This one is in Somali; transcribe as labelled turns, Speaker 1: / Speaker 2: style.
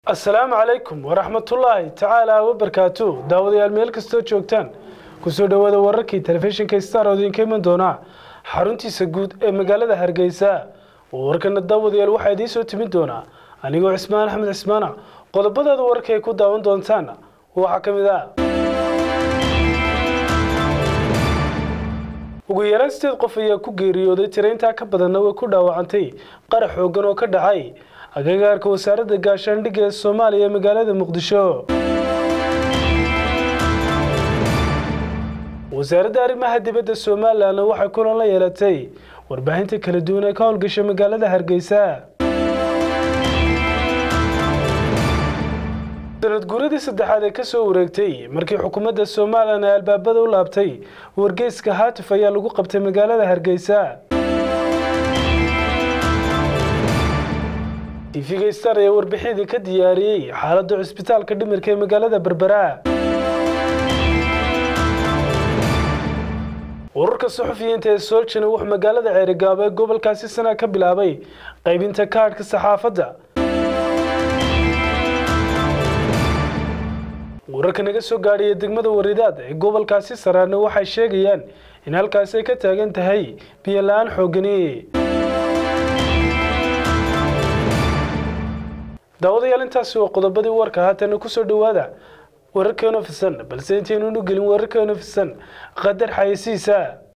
Speaker 1: asalaamu calaykum waraxmatullaahi tacaala wabarkaatu daawadayaal meel kastoo joogtaan kusoo dhowaada wararkii telefishinka star oo idinka iman doonaa xaruntiisa guud ee magaalada hargeysa warkana daawadayaal waxaa idiin soo timin doonaa anigoo cismaan axmed cismaana qodobadaada wararka ay ku daawan doontaan waxaa ka mid ah ugu yaraan sideed qof ayaa ku geeriyooday tiraintaa ka badanna way ku dhaawacantay qarax xoogan oo ka dhacay agagaarka wasaaradda gaashaandhigga ee soomaaliya ee magaalada muqdisho wasaaradda arrimaha dibadda somalilanna waxay kulan la yeelatay warbaahinta kala duwan ee ka howlgasha magaalada hargeysa sanad guuradii saddexaad ee kasoo wareegtay markii xukuumadda somalilan ay albaabada u laabtay wargeyska haatif ayaa lagu qabtay magaalada hargeysa tv-ga star ayaa warbixidii ka diyaariyey xaaladda cusbitaalka dhimirka ee magaalada berbera wararka suxufiyiinta ee soljana wuxuu magaalada ceerigaabo ee gobolkaasi sana ka bilaabay qaybinta kaadhka saxaafadda wararka naga soo gaadhaya degmada waridaad ee gobolkaasi saraarna waxay sheegayaan in halkaasi ay ka taagan tahay biyo la-aan xoogani daawadayaal intaasi waa qodobadii warka haatana kusoo dhowaada wararkeenu fisan balse intaynuunu gelin wararkeenu fisan qadar xayeysiisa